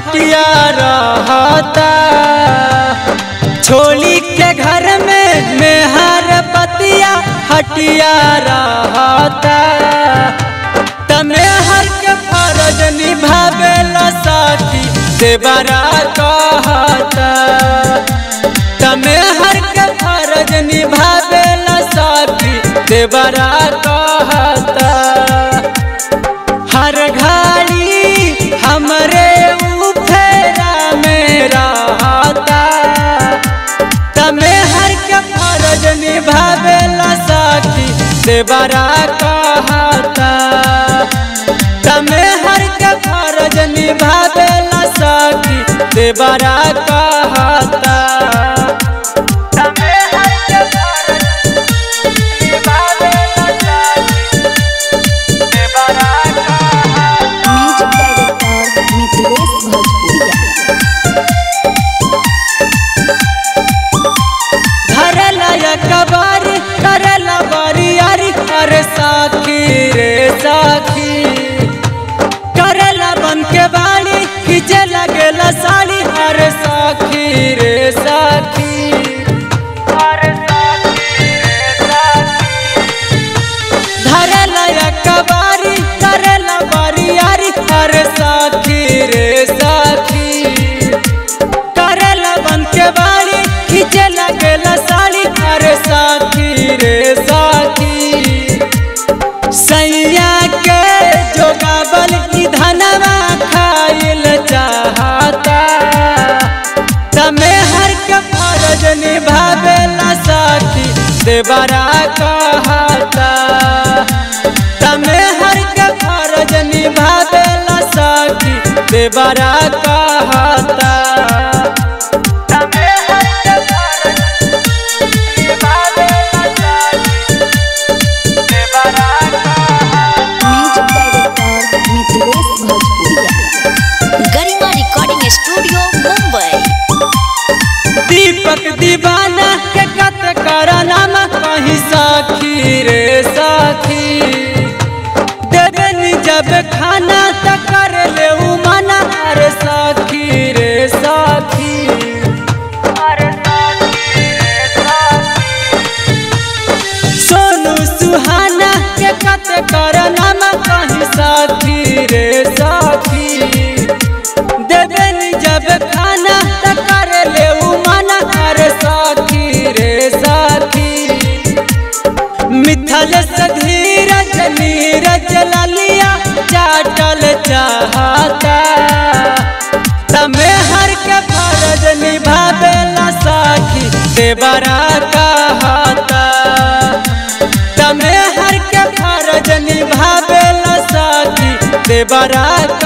हटिया रहता छोली के घर में मेहर पतिया हटिया रहता तमे हर के फर्ज निभावेला साथी देवरा कहता तमे हर के फर्ज निभावेला साथी देवरा कहता हर घड़ी हमरे उफेरा में रहता तमे हर के फर्ज निभावेला साथी देवरा कहता तमे हर के फर्ज निभावेला साथी देवरा कहता तमे हर के फर्ज निभावेला साथी देवरा कहता म्यूजिक डायरेक्टर मिथिलेश भोजपुरिया धरला या कबारी करला बरियारी अरे साखी रे साखी करला बन के बाड़ी खींचे लगेला साड़ी अरे साखी रे साखी अरे साखी रे साखी धरला या कबारी करला बरियारी अरे साखी रे साखी करेला बन के बाड़ी खींचे लगेला साड़ी अरे साथी रे साथी सैया के जोगावल की धनवा खाइल चाहता तमे हर के फर्ज निभावेला साथी देवरा कहता तमे हर के फर्ज निभावेला साथी देवरा कहता तमे हर के फर्ज निभावेला साथी देवरा कहता music director Mithilesh Bhojpuriya Garima recording studio Mumbai Deepak Deewana के कत करनाम कहीं साखी रे साखी देवेनी जब खाना त कर ले उ मना अरे साखी रे साखी अरे साखी रे साखी सोनू सुहाना के कत करनाम कहीं साथी रे साथी देवेनी जब खाना त कर ले उ मना अरे साथी रे साथी मिथल से धीरज नीरज ललिया चाटल चाहता तमे हर के फर्ज निभावेला साखी देवरा कहता तमे हर के फर्ज निभावेला साखी देवरा